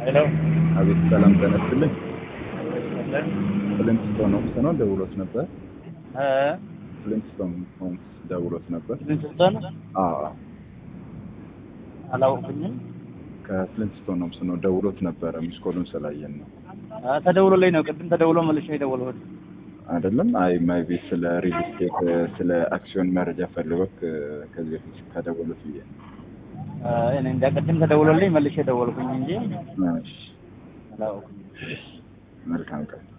ሄሎ አቤት ሰላም ተነስልኝ። ፍሊንትስቶን ሆምስ ነው ደውሎት ነበር። ፍሊንትስቶን ሆምስ ደውሎት ነበር። ፍሊንትስቶን አዎ አዎ፣ አላወቅኩኝም። ከፍሊንትስቶን ሆምስ ነው ደውሎት ነበረ። ሚስኮሉን ስላየን ነው አ፣ ተደውሎልኝ ነው ቅድም ተደውሎ መልሼ የደወልኩት። አይደለም። አይ ማይ ቤት ስለ ሪል ስቴት ስለ አክሲዮን መረጃ ፈልጎት ከዚህ በፊት ከደወሉት ብዬ ነው። አ፣ እኔ እንጃ ቅድም ተደውሎልኝ መልሼ የደወልኩኝ እንጂ እሺ፣ አላወቅኩኝም። መልካም ቀን